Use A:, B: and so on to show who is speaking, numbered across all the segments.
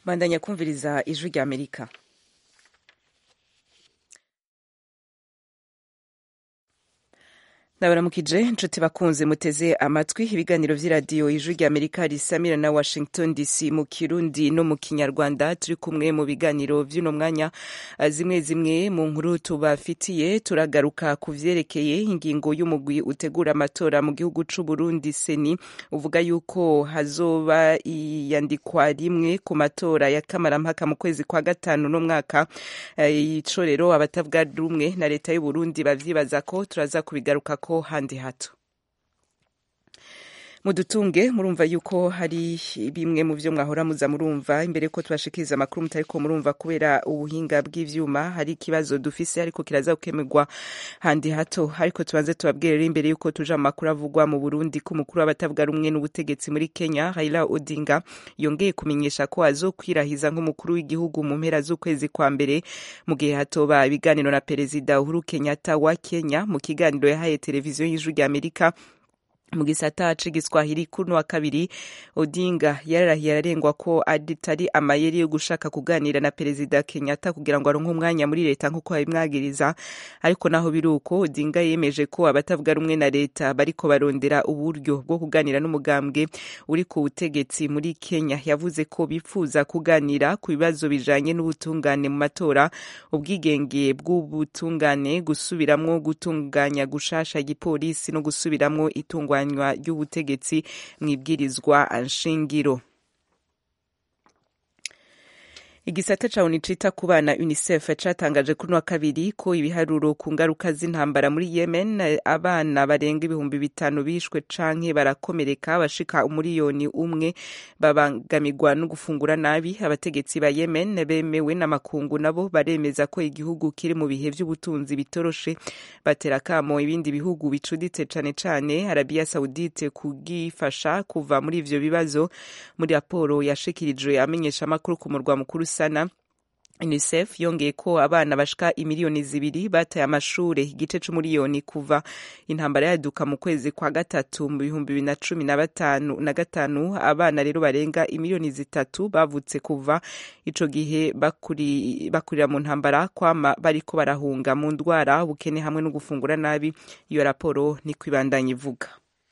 A: bandanya kumviriza ijwi rya amerika nabaramukije inshuti bakunze muteze amatwi ibiganiro vy'iradiyo ijwi rya amerika risamira na washington dc mu kirundi no mu kinyarwanda turi kumwe mu biganiro vy'uno mwanya zimwe zimwe mu nkuru tubafitiye turagaruka ku vyerekeye ingingo y'umugwi utegura amatora mu gihugu c'uburundi seni uvuga yuko hazoba iyandikwa rimwe ku matora ya kamarampaka mu kwezi kwa gatanu no mwaka ico rero abatavuga rumwe na leta y'uburundi bavyibaza ko turaza kubigaruka ko handi hato mudutunge murumva yuko hari bimwe mu vyo mwahora muza murumva imbere ko tubashikiriza amakuru mutariko murumva kubera ubuhinga bw'ivyuma hari ikibazo dufise ariko kiraza gukemerwa handi hato ariko tubanze tubabwire rero imbere yuko tuja mu makuru avugwa mu Burundi ko umukuru w'abatavuga rumwe n'ubutegetsi muri Kenya Raila Odinga yongeye kumenyesha ko azokwirahiza nk'umukuru w'igihugu mu mpera z'ukwezi kwa mbere mu gihe hatoba ibiganiro na perezida Uhuru Kenyatta wa Kenya mu kiganiro yahaye televiziyo y'ijwi rya Amerika mu gisata c'igiswahili kuno wa kabiri odinga yararahiye ararengwa ko atari amayeri yo gushaka kuganira na perezida kenyatta kugira ngo aronke umwanya muri leta nk'uko babimwagiriza ariko naho biri uko odinga yemeje ko abatavuga rumwe na leta bariko barondera uburyo bwo kuganira n'umugambwe uri ku butegetsi muri kenya yavuze ko bifuza kuganira ku bibazo bijanye n'ubutungane mu matora ubwigenge bw'ubutungane gusubiramwo gutunganya gushasha igipolisi no gusubiramwo itungwa itunganywa ry'ubutegetsi mu ibwirizwa nshingiro igisata ca onu cita ku bana unicef catangaje kuri wa kabiri ko ibiharuro ku ngaruka z'intambara muri yemen abana barenga ibihumbi bitanu bishwe canke barakomereka bashika umuriyoni umwe babangamirwa no gufungura nabi abategetsi ba yemen bemewe n'amakungu nabo baremeza ko igihugu kiri mu bihe vy'ubutunzi bitoroshe batera kamo ibindi bihugu bicuditse cane cane arabiya saudite kugifasha kuva muri ivyo bibazo muri raporo yashikirijwe amenyesha amakuru ku murwa mukuru sana unicef yongeye ko abana bashika imiliyoni zibiri bataye amashure igice c'umuriyoni kuva intambara yaduka mu kwezi kwa gatatu mu bihumbi bibiri na cumi na batanu na gatanu abana rero barenga imiliyoni zitatu bavutse kuva ico gihe bakuri, bakurira mu ntambara kwama bariko barahunga mu ndwara ubukene hamwe no gufungura nabi iyo raporo niko ibandanya ivuga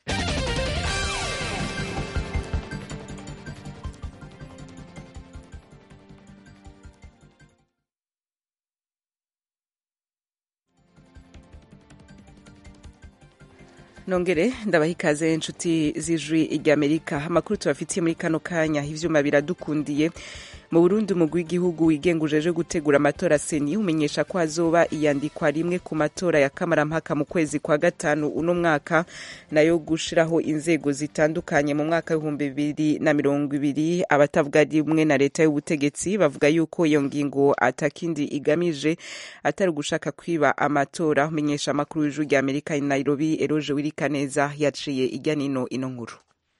A: nongere ndabaha ikaze inshuti z'ijwi ry'amerika amakuru tubafitiye muri kano kanya ivyuma biradukundiye mu burundi umugwi w'igihugu wigenga ujeje gutegura amatora seni umenyesha ko hazoba iyandikwa rimwe ku matora ya kamarampaka mu kwezi kwa gatanu uno mwaka nayo gushiraho inzego zitandukanye mu mwaka w'ibihumbi bibiri na mirongo ibiri abatavuga rimwe na leta y'ubutegetsi bavuga yuko iyo ngingo atakindi igamije atari ugushaka kwiba amatora umenyesha amakuru w'ijwi rya amerika i nairobi eroje wirikaneza yaciye ijya nino ino nkuru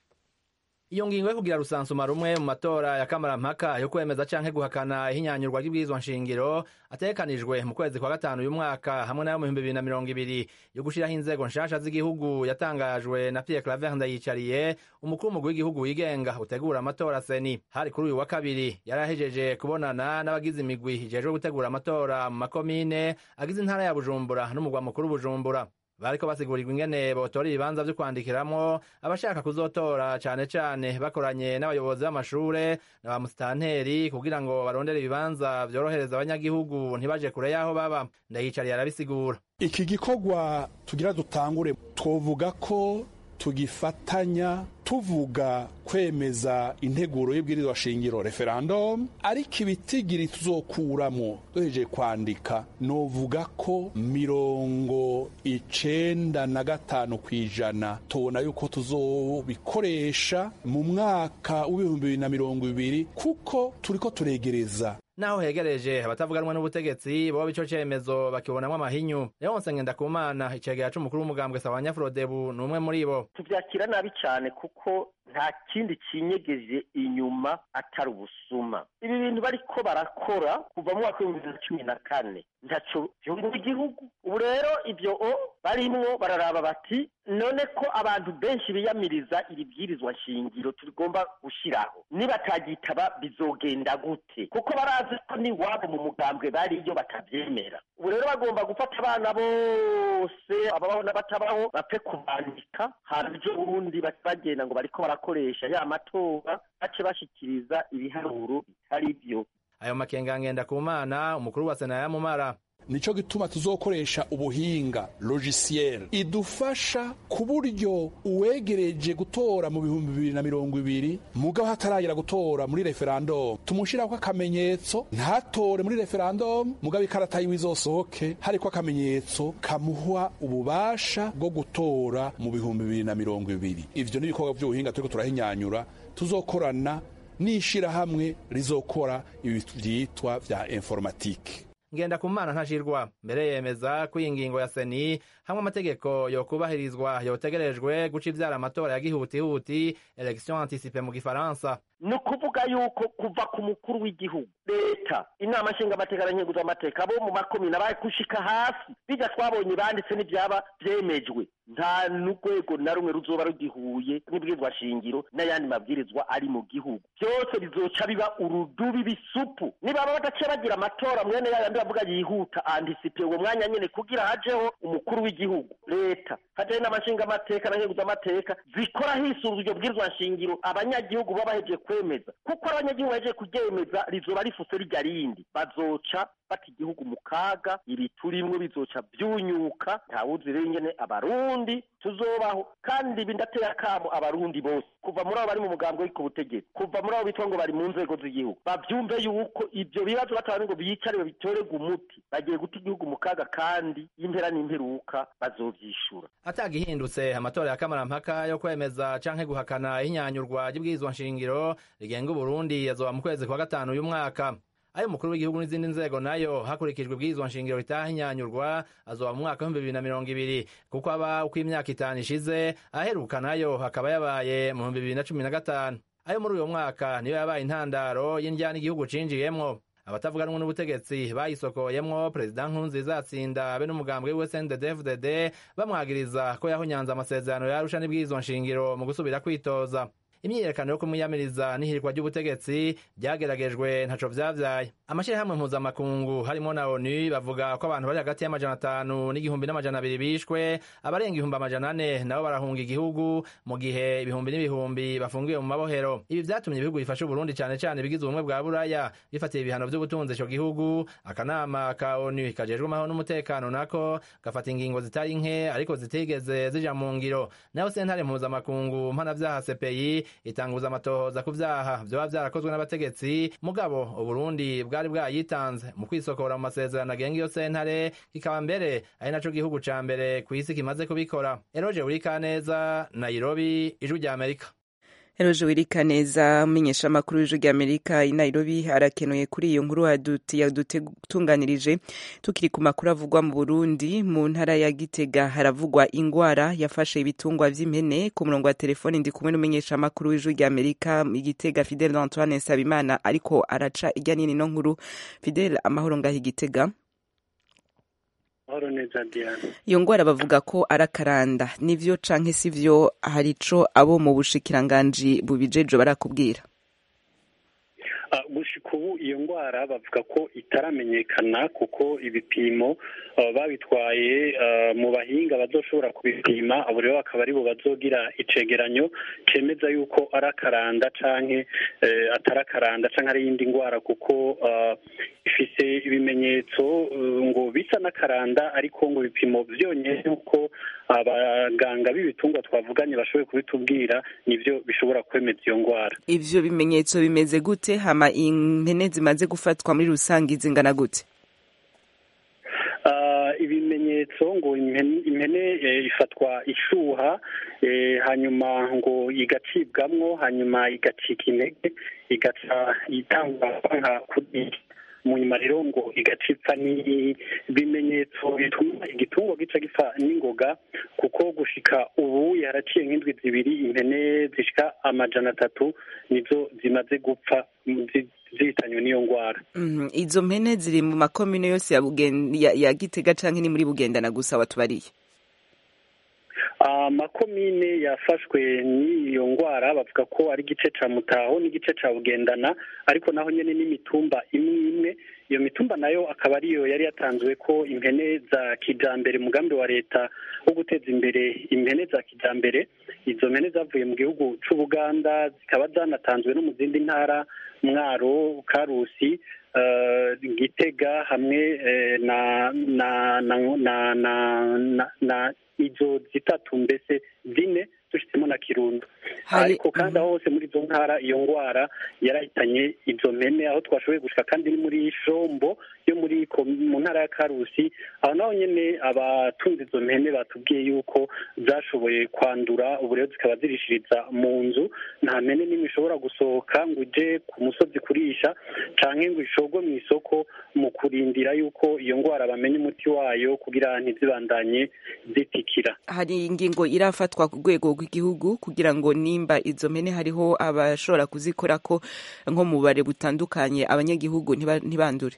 B: iyo ngingo yo kugira rusansuma rumwe mu matora ya kamarampaka yo kwemeza canke guhakana ihinyanyurwa ry'ibwirizwa nshingiro ategekanijwe mu kwezi kwa gatanu uyu mwaka hamwe nayo mu bihumbi bibiri na mirongo ibiri yo gushiraho inzego nshasha z'igihugu yatangajwe na Pierre Claver Ndayicariye umukuru w'umugwi w'igihugu wigenga utegura amatora seni hari kuri uyu wa kabiri yari ahejeje kubonana n'abagize imigwi ijejwe gutegura amatora mu makomine agize intara ya Bujumbura n'umugwa mukuru Bujumbura bariko basigurirwa ingene botora ibibanza vyo kwandikiramwo abashaka kuzotora cane cane bakoranye n'abayobozi b'amashure na ba musitanteri kugira ngo barondere ibibanza vyorohereza abanyagihugu ntibaje kure y'aho baba ndayicariye arabisigura
C: iki gikorwa tugira dutangure twovuga ko tugifatanya tuvuga kwemeza integuro y'ibwirizwa shingiro referendum ariko ibitigiri tuzokuramo duhejeje kwandika novuga ko mirongo icenda na gatanu kw'ijana tubona yuko tuzobikoresha mu mwaka w'ibihumbi bibiri na mirongo ibiri kuko turiko turegereza
B: naho hegereje abatavuganwa n'ubutegetsi boba ico cemezo bakibonamwo amahinyu leonse ngendakumana icegera c'umukuru w'umugambwe sawanya frodebu ni umwe muri bo
D: tuvyakira nabi cane kuko nta kindi kinyegeje inyuma atari ubusuma ibi bintu bariko barakora kuva mu mwaka w'ibihumbi bibiri na cumi na kane ntaco vyungura igihugu ubu rero ivyo o barimwo bararaba bati none ko abantu benshi biyamiriza iri bwirizwa shingiro tugomba gushiraho nibatagitaba bizogenda gute kuko barazi ko n'iwabo mu mugambwe bariyo batavyemera ubu rero bagomba gufata abana bose ababaho n'abatabaho bapfe kubandika hanyuma ejo bundi bagenda ngo bariko barakoresha ya matora bace bashikiriza ibiharuro bitari vyo
B: ayo makenga ngenda ku mana umukuru wa sena yamumara
C: nico gituma tuzokoresha ubuhinga logiciel idufasha ku buryo uwegereje gutora mu bihumbi bibiri na mirongo ibiri mugabo hataragera gutora muri referendum tumushirako akamenyetso ntatore muri referendum mugabo ikarata yiwe izosohoke hariko akamenyetso kamuha ububasha bwo gutora mu bihumbi bibiri na mirongo ibiri ivyo n'ibikorwa vy'ubuhinga turiko turahinyanyura tuzokorana n'ishirahamwe rizokora ibi vyitwa vya informatike
B: ngenda ku mana ntashirwa mbere yemeza ko iyi ngingo ya seni hamwe amategeko yokubahirizwa yotegerejwe guca ivyara amatora ya gihutihuti election anticipe mu gifaransa
D: ni ukuvuga yuko kuva ku mukuru w'igihugu leta inama nshingamateka na nkenguzamateka bo mu makomine abaye gushika hasi bijya twabonye banditse n'ibyaba byemejwe nta n'urwego na rumwe ruzoba rugihuye n'ibwirizwa shingiro n'ayandi mabwirizwa ari mu gihugu byose bizoca biba urudubi bisupu nibaba badaciye bagira amatora mwene yayandi bavuga yihuta antisipe uwo mwanya nyene kugira hajeho umukuru w'igihugu leta hajeho n'amashingamateka na nkenguzamateka zikora hisunzwe iryo bwirizwa shingiro abanyagihugu baba bahejeje kwemeza kuko abanyagihugu bahejeje kuryemeza rizoba rifuse rirya rindi bazoca bata igihugu mu kaga ibi turimwo bizoca byunyuka ntawuzi rero ingene abarundi tuzobaho kandi ibi ndateye akamo abarundi bose kuva muri abo bari mu mugambi w'iko butegetsi kuva muri abo bitwa ngo bari mu nzego z'igihugu bavyumve yuko ivyo bibazo batabari ngo biyicare babitorerwe umuti bagiye guta igihugu mu kaga kandi impera n'imperuka bazovyishura
B: atagihindutse amatora ya kamarampaka yo kwemeza canke guhakana ihinyanyurwa ry'ibwirizwa nshingiro rigenga uburundi yazoba mu kwezi kwa gatanu uyu mwaka ayo umukuru w'igihugu n'izindi nzego nayo hakurikijwe ibwirizwa nshingiro ritahinyanyurwa azoba mu mwaka w'ibihumbi bibiri na mirongo ibiri kuko aba uko imyaka itanu ishize aheruka nayo hakaba yabaye mu bihumbi bibiri na cumi na gatanu ayo muri uyo mwaka niyo yabaye intandaro y'indyana igihugu cinjiyemwo abatavuga rumwe n'ubutegetsi bayisokoyemwo perezida nkurunziza atsinda be n'umugambwe wiwe sndefdd bamwagiriza ko yahunyanze amasezerano yarusha n'ibwirizwa nshingiro mu gusubira kwitoza imyiyerekano yo kumwiyamiriza n'ihirikwa ry'ubutegetsi ryageragejwe ntaco vyavyaye amashirahamwe mpuzamakungu harimo na onu bavuga ko abantu bari hagati y'amajana atanu n'igihumbi n'amajana abiri bishwe abarenga ibihumbi amajana ane nabo barahunga igihugu mu gihe ibihumbi n'ibihumbi bafungiwe mu mabohero ibi vyatumye ibihugu bifasha uburundi cane cane bigize ubumwe bwa buraya bifatiye ibihano vy'ubutunzi ico gihugu akanama ka onu kajejwe amahoro n'umutekano nako gafata ingingo zitari nke ariko zitigeze zija mu ngiro nayo sentare mpuzamakungu mpanavyaha cpi itanguza amatohoza ku vyaha vyoba vyarakozwe n'abategetsi mugabo uburundi bwari bwayitanze mu kwisokora mu masezerano agenga iyo sentare kikaba mbere ari naco gihugu ca mbere kw'isi kimaze kubikora eroje urikaneza nairobi ijwi rya amerika
A: Eroje Wirikaneza umenyesha amakuru y'ijwi ry'Amerika i Nairobi arakenuye kuri iyo nkuru yadutunganirije tukiri ku makuru avugwa mu Burundi mu ntara ya Gitega haravugwa ingwara yafashe ibitungwa vy'impene ku murongo wa telefoni ndi kumwe n'umenyesha amakuru y'ijwi ry'Amerika i Gitega Fidel Antoine Nsabimana ariko araca irya nini no nkuru Fidel amahoro ngaho i Gitega iyo ngwara bavuga ko arakaranda nivyo canke sivyo hari ico abo mu bushikiranganji bubijeje barakubwira
E: gushika ubu iyo ndwara bavuga ko itaramenyekana kuko ibipimo babitwaye mu bahinga bazoshobora kubipima abo rero bakaba aribo bazogira icegeranyo cemeza yuko ari akaranda canke atari akaranda canke ari iyindi ndwara kuko ifise ibimenyetso ngo bisa n'akaranda ariko ngo ibipimo vyonyene yuko abaganga b'ibitungwa twavuganye bashoboye kubitubwira nivyo bishobora kwemeza iyo ndwara
A: ivyo bimenyetso bimeze gute hama impene zimaze gufatwa muri rusange zingana gute
E: ibimenyetso ngo impene ifatwa ishuha hanyuma ngo igacibwamwo hanyuma igacika intege igaca itangwa nka kuriya mu nyuma rero ngo igacipfa ni ibimenyetso bituma igitungo gica gipfa n'ingoga kuko gushika ubu yaraciye nk'indwi zibiri impene zishika amajana atatu nizo zimaze gupfa zi- zihitanywe n'iyo ndwara
A: Mhm. izo mpene ziri mu makomine yose ya, Bugen- ya, ya gitega canke ni muri bugendana gusa watubariye
E: amakomine yafashwe n'iyo ndwara bavuga ko ari igice ca mutaho n'igice ca bugendana ariko naho nyene n'imitumba imwe imwe iyo mitumba nayo akaba ariyo yari yatanzwe ko impene za kijambere umugambi wa leta wo guteza imbere impene za kijambere izo mpene zavuye mu gihugu c'ubuganda zikaba zanatanzwe no mu zindi ntara mwaro karusi eh, gitega hamwe eh, na na na na na na na izo zitatu mbese zine dushitsemo na kirundo
A: Hari-
E: ariko kandi aho hose muri izo ntara iyo ndwara yarahitanye izo mpene aho twashoboye gushika kandi ni muri shombo yo muri ko- mu ntara ya karusi aho naho nyene abatunze izo mpene batubwiye yuko zashoboye kwandura ubu rero zikaba zirishiriza mu nzu nta mpene n'imwe ishobora gusohoka ngo ije ku musozi kurisha canke ngo ishogwe mu isoko mu kurindira yuko iyo ndwara bamenye umuti wayo kugira ntizibandanye zitikira
A: hari ingingo irafatwa ku rwego rw'igihugu kugira ngo nimba izo mpene hariho abashobora kuzikora ko nko mu bare butandukanye abanyagihugu ntiba- ntibandure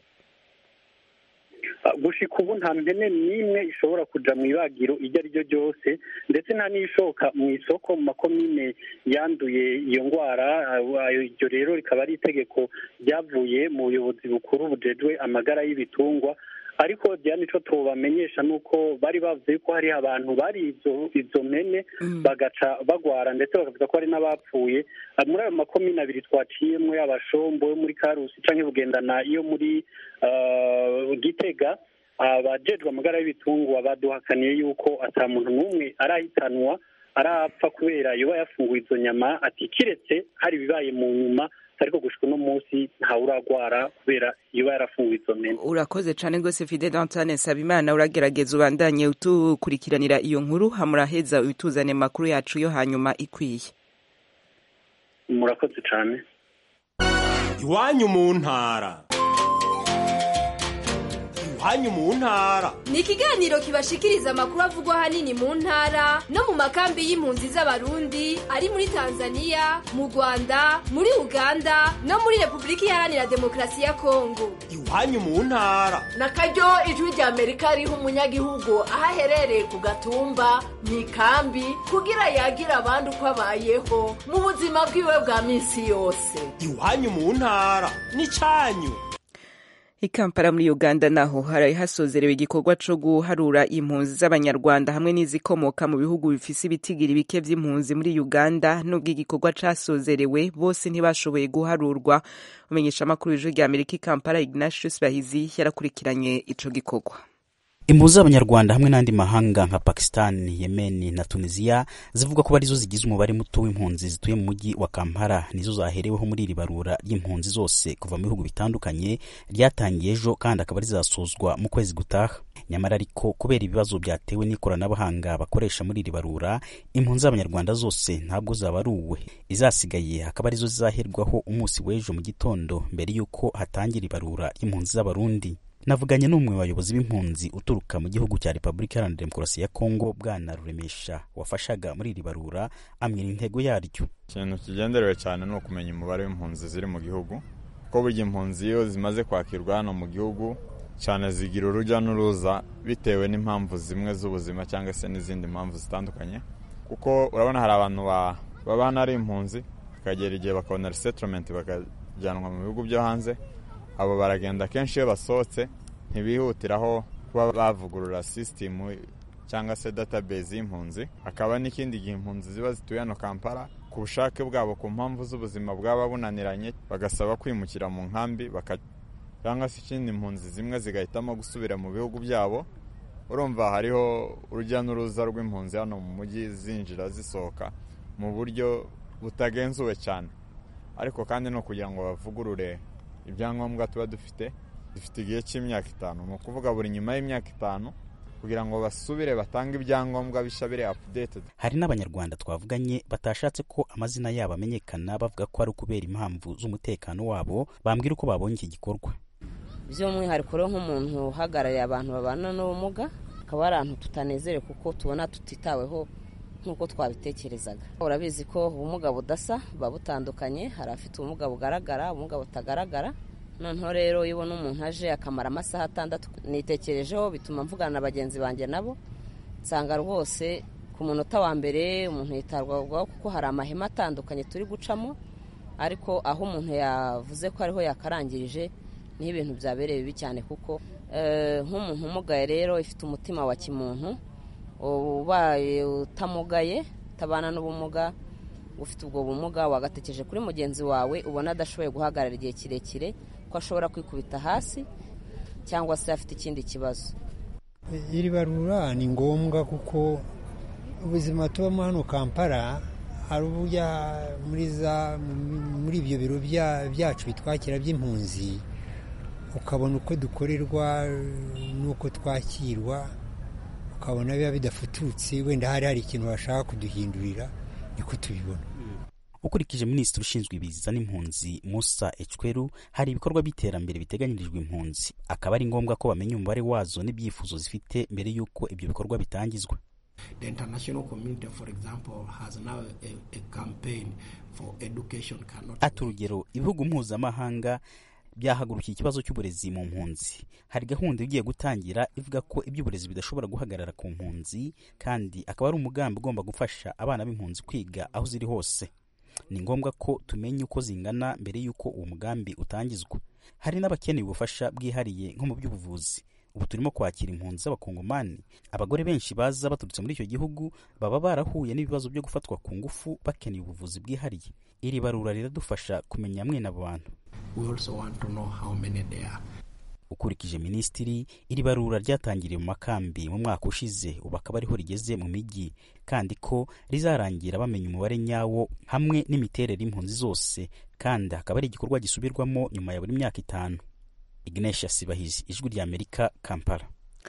E: Uh, gushika ubu nta mpene n'imwe ishobora kuja mu ibagiro iryo ari ryo ryose ndetse nta n'ishoka mu isoko mu makomine yanduye iyo ndwara uh, ayo- iryo rero rikaba ari itegeko ryavuye mu buyobozi bukuru bujejwe amagara y'ibitungwa ariko diane ico tubamenyesha ni uko bari bavuze yuko hari abantu bari izo izo mpene bagaca bagwara ndetse bakavuga ko hari n'abapfuye Uh, muri ayo makomine abiri twaciyemo yaba shombo yo muri karusi canke bugendana iyo muri uh, gitega abajejwe amagara y'ibitungwa baduhakaniye yuko ata muntu n'umwe arahitanwa arapfa kubera yoba yafunguye izo nyama ati kiretse hari ibibaye mu nyuma ariko gushika uno munsi ntawe uragwara kubera yoba yarafunguye izo mpene
A: urakoze cane rwose fide dantane nsabimana uragerageza ubandanye utukurikiranira iyo nkuru hamuraheza utuzane makuru yacu yo hanyuma ikwiye
E: murakoze cane
F: iwanyu mu ntara iwanyu mu ntara
G: ni ikiganiro kibashikiriza amakuru avugwa ahanini mu ntara no mu makambi y'impunzi z'abarundi ari muri tanzania mu rwanda muri uganda no muri repubulika iharanira demokarasi ya kongo
F: iwanyu mu ntara
H: na karyo ijwi rya amerika riha umunyagihugu aho aherereye ku gatumba mu ikambi kugira yagire abandi uko abayeho mu buzima bwiwe bwa minsi yose
F: iwanyu mu ntara n'icanyu
A: i kampala muri uganda naho haraye hasozerewe igikorwa co guharura impunzi z'abanyarwanda hamwe n'izikomoka mu bihugu bifise ibitigiri bike vy'impunzi muri uganda nubwo igikorwa casozerewe bose ntibashoboye guharurwa umenyesha amakuru y'ijwi rya amerika i kampala ignatius bahizi yarakurikiranye ico gikorwa
I: impunzi z'abanyarwanda hamwe n'andi mahanga nka pakistan yemen na tunisia zivuga ko arizo zigize umubare muto w'impunzi zituye mu mujyi wa kampala nizo zahereweho muri iri barura ry'impunzi zose kuva mu bihugu bitandukanye ryatangiye ejo kandi akaba rizasozwa mu kwezi gutaha nyamara ariko kubera ibibazo byatewe n'ikoranabuhanga bakoresha muri iri barura impunzi z'abanyarwanda zose ntabwo zabaruwe izasigaye akaba arizo zizaherwaho umunsi w'ejo mu gitondo mbere y'uko hatangira ibarura ry'impunzi z'abarundi navuganye n'umwe mu bayobozi b'impunzi uturuka mu gihugu cya repubulika iharanira demokarasi ya kongo bwana ruremesha wafashaga muri iri barura amwira intego yaryo
J: ikintu kigenderewe cyane ni ukumenya umubare w'impunzi ziri mu gihugu kuko burya impunzi iyo zimaze kwakirwa hano mu gihugu cyane zigira urujya n'uruza bitewe n'impamvu zimwe z'ubuzima cyangwa se n'izindi mpamvu zitandukanye kuko urabona hari abantu baba hano ari impunzi bakagera igihe bakabona resettlement bakajyanwa mu bihugu byo hanze abo baragenda kenshi iyo basohotse ntibihutiraho kuba bavugurura sisitemu cyangwa se database y'impunzi hakaba n'ikindi gihe impunzi ziba zituye hano kampala ku bushake bwabo ku mpamvu z'ubuzima bwaba bunaniranye bagasaba kwimukira mu nkambi cyangwa se ikindi impunzi zimwe zigahitamo gusubira mu bihugu byabo urumva hariho urujya n'uruza rw'impunzi hano mu mujyi zinjira zisohoka mu buryo butagenzuwe cyane ariko kandi no kugira ngo bavugurure ibyangombwa tuba dufite dufite igihe cy'imyaka itanu ni ukuvuga buri nyuma y'imyaka itanu kugira ngo basubire batange ibyangombwa bishya biri apudeted
I: hari n'abanyarwanda twavuganye batashatse ko amazina yabo amenyekana bavuga ko ari ukubera impamvu z'umutekano wabo bambwira uko babonye iki gikorwa
K: by'umwihariko rero nk'umuntu uhagarariye abantu babana n'ubumuga akaba ari ahantu tutanezerewe kuko tubona tutitaweho nk'uko twabitekerezaga urabizi ko ubumuga budasa buba butandukanye hari abafite ubumuga bugaragara ubumuga butagaragara noneho rero iyo ubona umuntu aje akamara amasaha atandatu nitekerejeho bituma mvugana na bagenzi banjye nabo nsanga rwose ku munota wa mbere umuntu yitabwaho kuko hari amahema atandukanye turi gucamo ariko aho umuntu yavuze ko ariho yakarangirije niho ibintu byabereye bibi cyane kuko nk'umuntu umugaye rero ifite umutima wa kimuntu ubaye utamugaye utabana n'ubumuga ufite ubwo bumuga wagatekereje kuri mugenzi wawe ubona adashoboye guhagarara igihe kirekire ko ashobora kwikubita hasi cyangwa se afite ikindi kibazo
L: iri barura ni ngombwa kuko ubuzima tubamo hano kampala hari uburyo muri ibyo biro byacu bitwakira by'impunzi ukabona uko dukorerwa n'uko twakirwa ukabona biba bidafututse wenda hari hari ikintu bashaka kuduhindurira niko tubibona
I: ukurikije minisitiri ushinzwe ibiza n'impunzi musa ecweru hari ibikorwa by'iterambere biteganyirijwe impunzi akaba ari ngombwa ko bamenya umubare wazo n'ibyifuzo zifite mbere y'uko ibyo bikorwa bitangizwa
M: The international community, for example, has now a, a campaign for education cannot.
I: ati urugero ibihugu mpuzamahanga byahagurukiye ikibazo cy'uburezi mu mpunzi hari gahunda igiye gutangira ivuga ko iby'uburezi bidashobora guhagarara ku mpunzi kandi akaba ari umugambi ugomba gufasha abana b'impunzi kwiga aho ziri hose ni ngombwa ko tumenya uko zingana mbere y'uko uwo mugambi utangizwa hari n'abakeneye ubufasha bwihariye nko mu by'ubuvuzi ubu turimo kwakira impunzi z'abakongomani abagore benshi baza baturutse muri icyo gihugu baba barahuye n'ibibazo byo gufatwa ku ngufu bakeneye ubuvuzi bwihariye iri barura riradufasha kumenya mwene abo bantu
M: We also want to know how many there are.
I: ukurikije minisitiri iri barura ryatangiriye mu makambi mu mwaka ushize ubu akaba ariho rigeze mu mijyi kandi ko rizarangira bamenya umubare nyawo hamwe n'imiterere y'impunzi zose kandi hakaba ari igikorwa gisubirwamo nyuma ya buri myaka itanu ignatius bahizi ijwi rya amerika kampala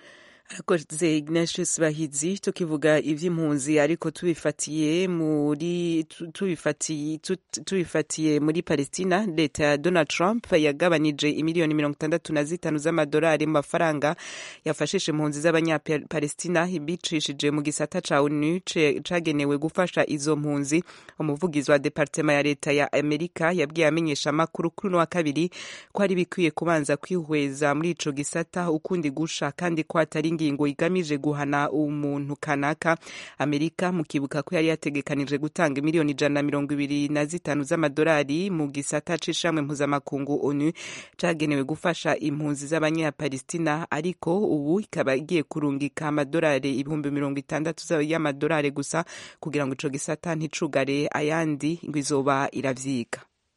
A: arakoze ignatius bahizi tukivuga iby'impunzi ariko tubifatiye muri tubifatiye tubifatiye muri palestina leta ya donald trump yagabanije imiliyoni mirongo itandatu na zitanu z'amadolari mu mafaranga yafashije impunzi z'abanyapalestina ibicishije mu gisata ca onu cagenewe gufasha izo mpunzi umuvugizi wa departema ya leta ya amerika yabwiye amenyesha amakuru kuri uno wa kabiri ko ari bikwiye kubanza kwihweza muri ico gisata ukundi gusha kandi ko atari ingingo igamije guhana umuntu kanaka amerika mukibuka ko yari yategekanije gutanga miliyoni ijana na mirongo ibiri na zitanu z'amadolari mu gisata c'ishamwe mpuzamakungu onu cagenewe gufasha impunzi z'abanyapalestina ariko ubu ikaba igiye kurungika amadolari ibihumbi mirongo itandatu y'amadolari gusa kugira ngo ico gisata nticugare ayandi ngo izoba iravyiga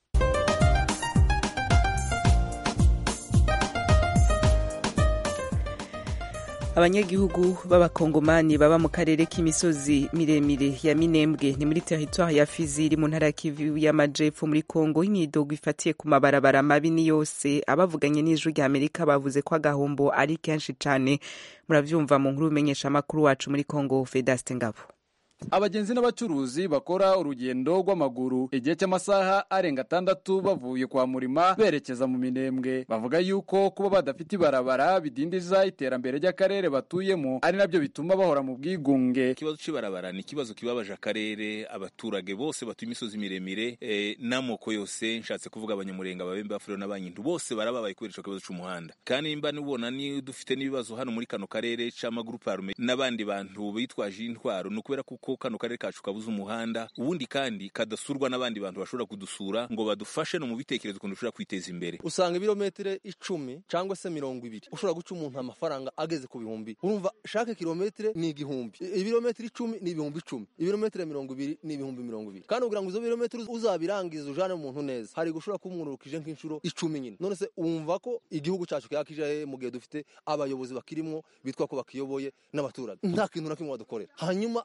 A: abanyagihugu b'abakongomani baba mu karere k'imisozi miremire ya minembwe ni muri teritwari ya fizi iri mu ntara ya kivu y'amajepfo muri kongo imyidogo ifatiye ku mabarabara mabi ni yose abavuganye n'ijwi rya amerika bavuze ko agahombo ari kenshi cyane murabyumva mu nkuru umenyesha amakuru wacu muri kongo fedaste ngabo
N: abagenzi n'abacuruzi bakora urugendo rw'amaguru igihe cy'amasaha arenga atandatu bavuye kwa murima berekeza mu minembwe bavuga yuko kuba badafite ibarabara bidindiza iterambere ry'akarere batuyemo ari nabyo bituma bahora mu bwigunge
O: ikibazo cy'ibarabara ni ikibazo kibabaje akarere abaturage bose batuye imisozi miremire eh, n'amoko yose nshatse kuvuga abanyamurenga ababembe bafuriro n'abanyindu bose barababaye kubera ico kibazo c'umuhanda kandi nimba nubona ni dufite n'ibibazo hano muri kano karere c'amagurupe arume n'abandi bantu bitwaje intwaro ni ukubera kuko kano karere kacu kabuze umuhanda ubundi kandi kadasurwa n'abandi bantu bashobora kudusura ngo badufashe no mu bitekerezo ukuntu dushobora kwiteza imbere
P: usanga ibirometero icumi cyangwa se mirongo ibiri ushobora guca umuntu amafaranga ageze ku bihumbi urumva shake kilometero ni igihumbi ibirometero icumi ni ibihumbi icumi ibirometero mirongo ibiri ni ibihumbi mirongo ibiri kandi kugira ngo izo birometero uzabirangiza ujane umuntu neza hari gushobora kuba umwurukije nk'inshuro icumi nyine none se wumva ko igihugu cyacu kyakije mu gihe dufite abayobozi bakirimwo bitwa ko bakiyoboye n'abaturage nta kintu na kimwe badukorera hanyuma bakavuga ngo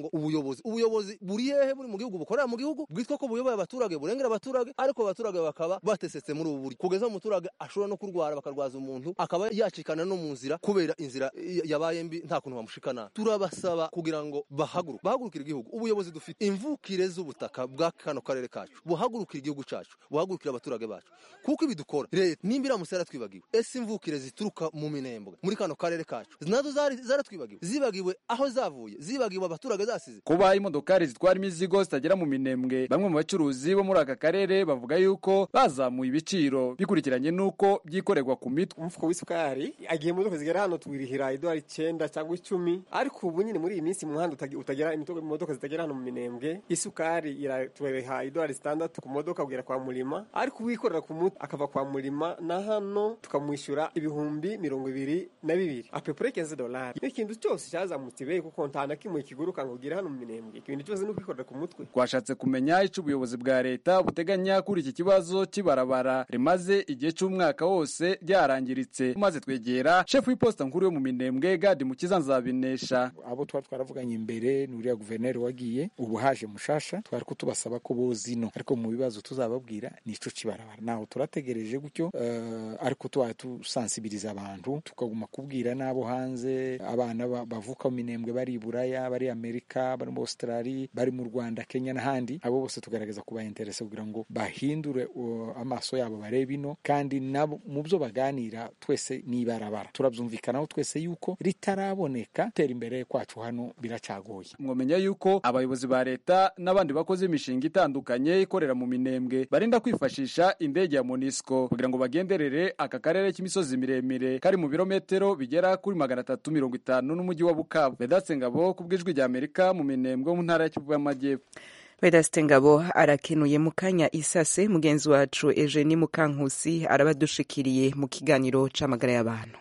P: ngo ubuyobozi ubuyobozi buri hehe buri mu gihugu bukorera mu gihugu bwitwa ko buyoboye abaturage burengera abaturage ariko abaturage bakaba batesetse muri ubu buri kugeza umuturage ashobora no kurwara bakarwaza umuntu akaba yacikana no mu nzira kubera inzira yabaye mbi nta kuntu bamushikana turabasaba kugira ngo bahaguruke bahagurukire igihugu ubuyobozi dufite imvukire z'ubutaka bwa kano karere kacu buhagurukire igihugu cacu buhagurukire abaturage bacu kuko ibi dukora leta nimba iramutse yaratwibagiwe ese imvukire zituruka mu minembwe muri kano karere kacu nazo zaratwibagiwe zibagiwe aho zavuye zibagiwe abaturage zasize
N: kuba imodokari zitwara imizigo zitagera mu minembwe bamwe mu bacuruzi bo muri aka karere bavuga yuko bazamuye ibiciro bikurikiranye n'uko byikorerwa ku mitwe
Q: umufuko w'isukari agiye imodoka zigera hano tuwirihira idolari icyenda cyangwa icumi ariko ubu nyine muri iyi minsi mu muhanda utagera imodoka zitagera hano mu minembwe isukari iratureha idolari zitandatu ku modoka kugera kwa murima ariko uwikorera ku mutwe akava kwa murima na hano tukamwishyura ibihumbi mirongo ibiri na bibiri apepure kenze dolari ikintu cyose cyazamutse ibe kuko nta na kimwe kiguruka ngo ugere hano mu minembwe ikintu cyose ni ukwikorera ku mutwe
N: twashatse kumenya icyo ubuyobozi bwa leta buteganya kuri iki kibazo cy'ibarabara rimaze igihe cy'umwaka wose ryarangiritse maze twegera shefu w'iposita nkuru yo mu minembwe gadi mukiza nzabinesha
C: abo tuba twaravuganye imbere ni uriya guverineri wagiye ubu haje mushasha twari kutubasaba ko bozi no ariko mu bibazo tuzababwira ni ico cibarabara naho turategereje gutyo uh, ariko tubaye tusansibiriza abantu tukaguma kubwira n'abo hanze abana bavuka mu minembwe bari buraya bari amerika bari mu australia bari mu rwanda kenya n'ahandi abo bose tugaragaza kubainteresa kugira ngo bahindure uh, amaso yabo barebe ino kandi nabo mu byo baganira twese ni ibarabara turabyumvikanaho twese yuko ritaraboneka tera imbere kwacu hano biracyagoye
N: mwamenya yuko abayobozi ba leta n'abandi bakoze imishinga itandukanye ikorera mu minembwe barinda kwifashisha indege ya monisco kugira ngo bagenderere aka karere k'imisozi miremire kari mu birometero bigera kuri magana atatu mirongo itanu n'umujyi wa bukavu vedatse ngabo ku bw'ijwi rya amerika mu minembwe mu ntara ya kivu y'amajyepfo
A: Vedaste Ngabo arakenuye mu kanya isase mugenzi wacu Eugenie Mukankusi arabadushikiriye mu kiganiro c'amagara y'abantu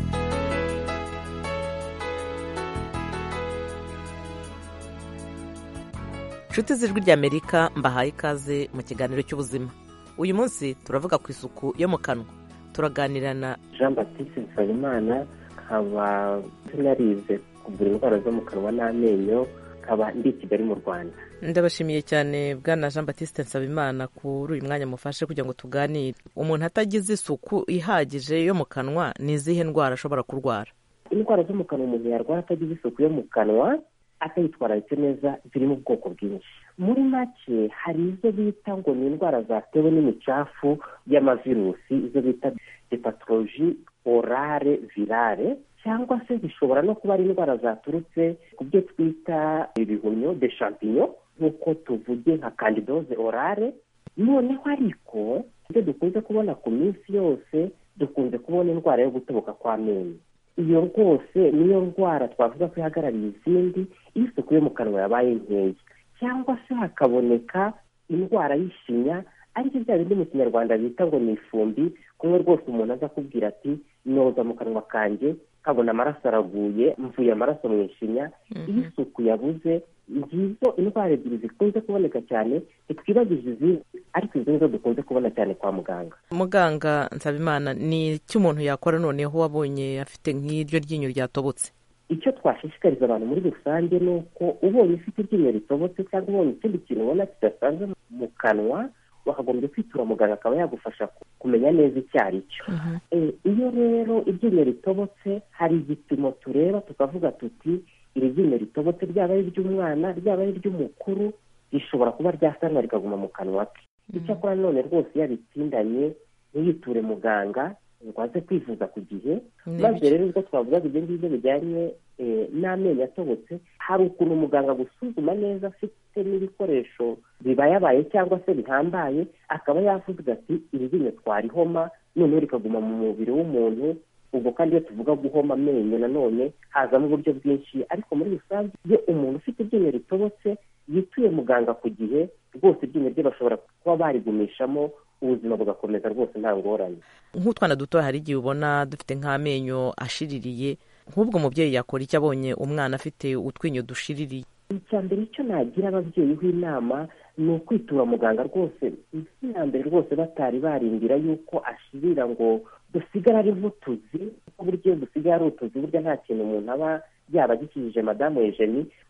R: nshuti z'ijwi ry'amerika mbahaye ikaze mu kiganiro cy'ubuzima uyu munsi turavuga ku isuku yo mu kanwa turaganira na
S: jean batiste nsabimana nkaba narize kuvura indwara zo mu kanwa n'amenyo nkaba ndi i kigali mu rwanda
R: ndabashimiye cyane bwana jean batiste nsabimana kuri uyu mwanya mufashe kugira ngo tuganire umuntu atagize isuku ihagije yo mu kanwa ni izihe ndwara ashobora kurwara
S: indwara zo mu kanwa umuntu yarwara atagize isuku yo mu kanwa atayitwararitse neza ziri mu bwoko bwinshi muri make hari izo bita ngo ni indwara zatewe n'imicafu y'amavirusi izo bita hepatoloji orare virale cyangwa se zishobora no kuba ari indwara zaturutse ku byo twita ibihumyo de champignon nk'uko tuvuge nka candidoze orare noneho ariko ibyo dukunze kubona ku minsi yose dukunze kubona indwara yo gutoboka kw'amenyo iyo rwose niyo ndwara twavuga ko ihagarariye izindi iyo isuku yo mu kanwa yabaye nkeya cyangwa se hakaboneka indwara y'ishinya ariko bya bindi mu kinyarwanda bita ngo ni ifumbi kumwe rwose umuntu aza akubwira ati noza mu kanwa kanjye nkabona amaraso araguye mvuye amaraso mu ishinya iyo isuku yabuze ngizo indwara ebyiri zikunze kuboneka cyane ntitwibagije izindi ariko izo nizo dukunze kubona cyane kwa muganga
R: muganga nsabimana ni icyo umuntu yakora noneho wabonye afite nk'iryo ryinyo ryatobotse
S: icyo twashishikariza abantu muri rusange ni uko ubonye ufite iryinyo ritobotse cyangwa ubonye ikindi kintu ubona kidasanzwe mu kanwa wakagombye kwitura muganga akaba yagufasha kumenya neza icyo ari cyo iyo rero iryinyo ritobotse hari igipimo tureba tukavuga tuti iri ryinyo ritobotse ryaba ari iry'umwana ryaba ari iry'umukuru rishobora kuba ryasanwa rikaguma mu kanwa ke icyakora none rwose iyo abitsindanye ntiyiture muganga ngo aze kwivuza ku gihe maze rero ubwo twavugaga ibyo ngibyo bijyanye n'amenyo atobotse hari ukuntu umuganga gusuzuma neza afite n'ibikoresho bibayabaye cyangwa se bihambaye akaba yavuga ati iri ryinyo twarihoma noneho rikaguma mu mubiri w'umuntu ubwo kandi iyo tuvuga guhoma amenyo nanone hazamo uburyo bwinshi ariko muri rusange iyo umuntu ufite iryinyo ritobotse yituye muganga ku gihe rwose iryinyo rye bashobora kuba barigumishamo ubuzima bugakomeza rwose nta ngorane
R: nk'utwana duto hari igihe ubona dufite nk'amenyo ashiririye nk'ubwo umubyeyi yakora icyo abonye umwana afite utwinyo dushiririye
S: icya mbere icyo nagira ababyeyi inama ni ukwitura muganga rwose iya mbere rwose batari barindira yuko ashirira ngo dusigara ari nk'utuzi kuko buryo dusigaye ari utuzi burya nta kintu umuntu aba yaba agikijije madamu ejeni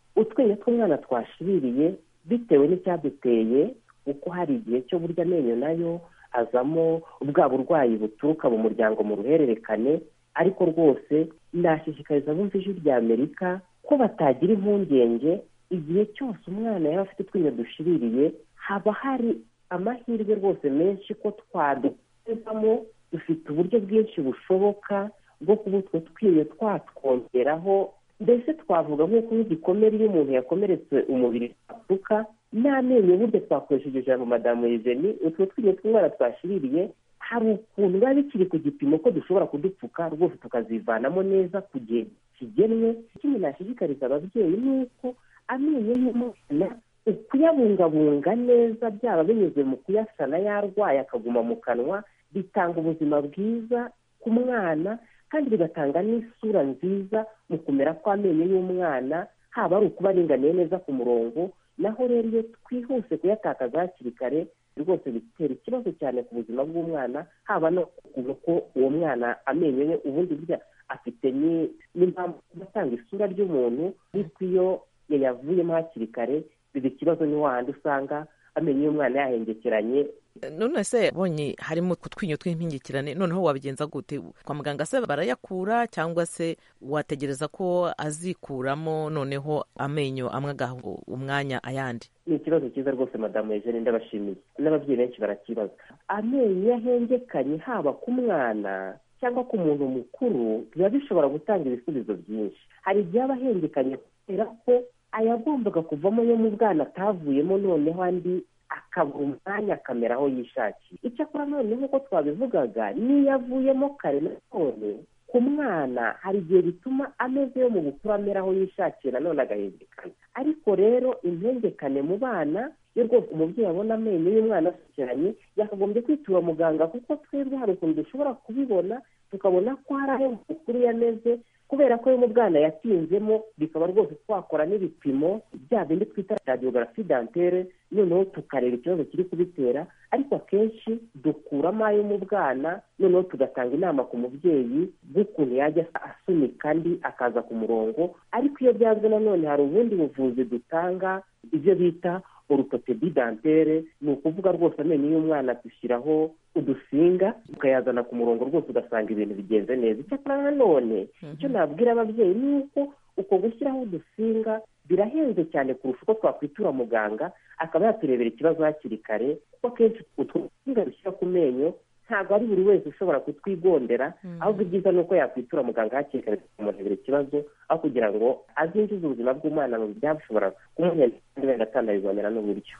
S: utwenge tw'umwana twashiririye bitewe n'icyaduteye kuko hari igihe cyo burya amenyo nayo azamo bwa burwayi buturuka mu muryango mu ruhererekane ariko rwose nashishikariza abumva ijwi rya amerika ko batagira impungenge igihe cyose umwana yaba afite utwinyo dushiririye haba hari amahirwe rwose menshi ko twadukuzamo dufite uburyo bwinshi bushoboka bwo kuba utwo twinyo twatwongeraho mbese twavuga nk'uko nk'igikomere iyo umuntu yakomeretse umubiri wapfuka n'amenyo burya twakoresheje ijambo madamu Eugenie utwo twinyo tw'umwana twashiririye hari ukuntu biba bikiri ku gipimo ko dushobora kudupfuka rwose tukazivanamo neza ku gihe kigenwe ikindi nashishikariza ababyeyi ni uko amenyo y'umwana ukuyabungabunga neza byaba binyuze mu kuyasana yarwaye akaguma mu kanwa bitanga ubuzima bwiza ku mwana kandi bigatanga n'isura nziza mu kumera kw'amenyo y'umwana haba ari ukuba aringaniye neza ku murongo naho rero iyo twihuse kuyatakaza hakiri kare rwose bitera ikibazo cyane ku buzima bw'umwana haba no ko uwo mwana amenyo ye ubundi burya afite n'impamvu atanga isura ry'umuntu ariko iyo yayavuyemo hakiri kare biba ikibazo ni wahandi usanga amenyo y'umwana yahengekeranye
R: none se bonye harimo utwinyo tw'impingikirane noneho wabigenza gute kwa muganga se barayakura cyangwa se wategereza ko azikuramo noneho amenyo amwe agaha umwanya ayandi
S: ni ikibazo cyiza rwose madamu Eugene ndabashimiye n'ababyeyi benshi barakibaza amenyo iyo ahengekanye haba ku mwana cyangwa ku muntu mukuru biba bishobora gutanga ibisubizo byinshi hari igihe aba ahengekanye kubera ko ayagombaga kuvamo yo mu bwana atavuyemo noneho andi akabura umwanya akamera aho yishakiye icyakora none nk'uko twabivugaga n'iyo avuyemo kare nanone ku mwana hari igihe bituma ameze yo mu bukuru amera aho yishakiye nanone agahengekana ariko rero impengekane mu bana iyo rwose umubyeyi abona amenyo y'umwana asukiranye yakagombye kwitura muganga kuko twebwe hari ukuntu dushobora kubibona tukabona ko hari aho mukuru yameze kubera ko yo mu bwana yatinzemo bikaba rwose twakora n'ibipimo bya bindi twita radiogarafi dantere noneho tukareba ikibazo kiri kubitera ariko akenshi dukuramo ayo mu bwana noneho tugatanga inama ku mubyeyi bw'ukuntu yajya asunika andi akaza ku murongo ariko iyo byanze nanone hari ubundi buvuzi dutanga ibyo bita orutopedi dantere ni ukuvuga rwose amenyo y'umwana dushyiraho udusinga tukayazana ku murongo rwose ugasanga ibintu bigenze neza icyakora nanone icyo nabwira ababyeyi ni uko uko gushyiraho udusinga birahenze cyane kurusha uko twakwitura muganga akaba yaturebera ikibazo hakiri kare kuko akenshi utwo dusinga dushyira ku menyo ntabwo ari buri wese ushobora kutwigondera ahubwo ibyiza ni uko yakwitura muganga hakiri kare tukamurebera ikibazo aho kugira ngo azinjize ubuzima bw'umwana mu byashobora kumuhenda kandi wenda atanabibonera n'uburyo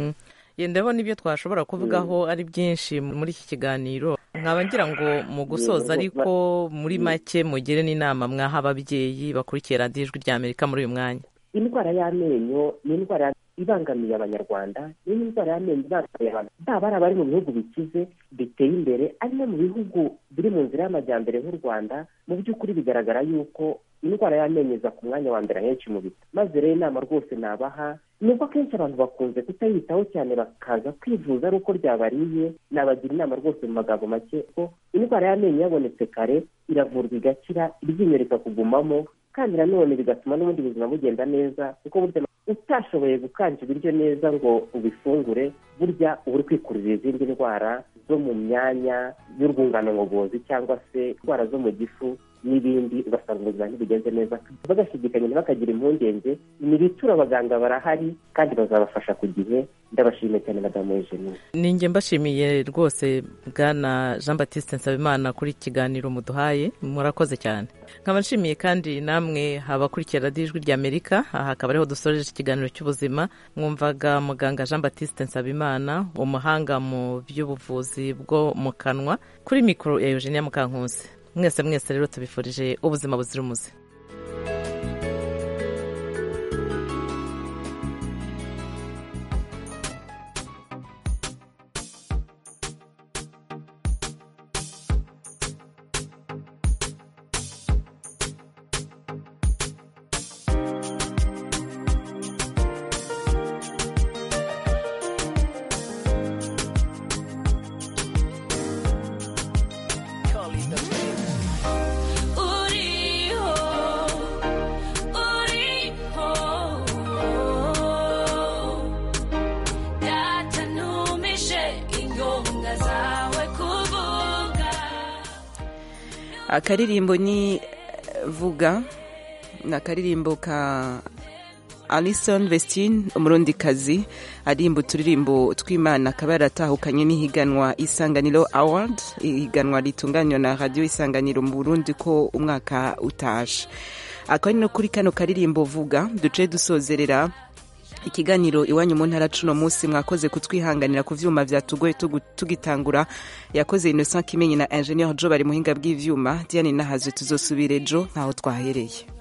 R: ndabona ibyo twashobora kuvugaho ari byinshi muri iki kiganiro nkaba ngira ngo mu gusoza ariko muri make mugire n'inama mwaha ababyeyi bakurikiye radiyo ijwi rya amerika muri uyu mwanya
S: indwara y'amenyo ni indwara ibangamiye abanyarwanda ni indwara y'amenyo ibangamiye abantu baba ari abari mu bihugu bikize biteye imbere ari no mu bihugu biri mu nzira y'amajyambere nk'u rwanda mu by'ukuri bigaragara yuko indwara y'amenyo iza ku mwanya wa mbere ahenshi mu biti maze rero inama rwose nabaha ni uko akenshi abantu bakunze kutayitaho cyane bakaza kwivuza ari uko ryabariye nabagira inama rwose mu magambo make ko indwara y'amenyo yabonetse kare iravurwa igakira iryinyo rikakugumamo kandi nanone bigatuma n'ubundi buzima bugenda neza kuko burya utashoboye gukanja ibiryo neza ngo ubifungure burya uba uri kwikururira izindi ndwara zo mu myanya y'urwungano ngogozi cyangwa se indwara zo mu gifu n'ibindi ugasanga ubuzima ntibugenze neza bagashidikanya ntibakagira impungenge ibitura abaganga barahari kandi bazabafasha ku gihe ndabashimiye cyane madamu Eugenie
R: ninjye mbashimiye rwose bwana jean batiste nsabimana kuri iki kiganiro muduhaye murakoze cyane nkaba nshimiye kandi namwe abakurikira radiyo ijwi rya amerika aha akaba ariho dusoreje ikiganiro cy'ubuzima mwumvaga muganga jean batiste nsabimana umuhanga mu by'ubuvuzi bwo mu kanwa kuri mikoro ya eugenia mukankusi mwese mwese rero tubifurije ubuzima buzira umuze
T: uriho
A: akaririmbo ni vuga ni akaririmbo ka alison vestine umurundikazi arimba uturirimbo tw'imana akaba yaratahukanye n'ihiganwa isanganiro award ihiganwa ritunganywa na radiyo isanganiro mu burundi ko umwaka utashe akaba ari no kuri kano karirimbo vuga duce dusozerera ikiganiro iwanyu mu ntara cuno munsi mwakoze kutwihanganira ku vyuma vyatugoye tugu- tugitangura yakoze innocent kimenyi na ingenieur jo bari muhinga bw'ivyuma diane nahaze tuzosubira ejo ntaho twahereye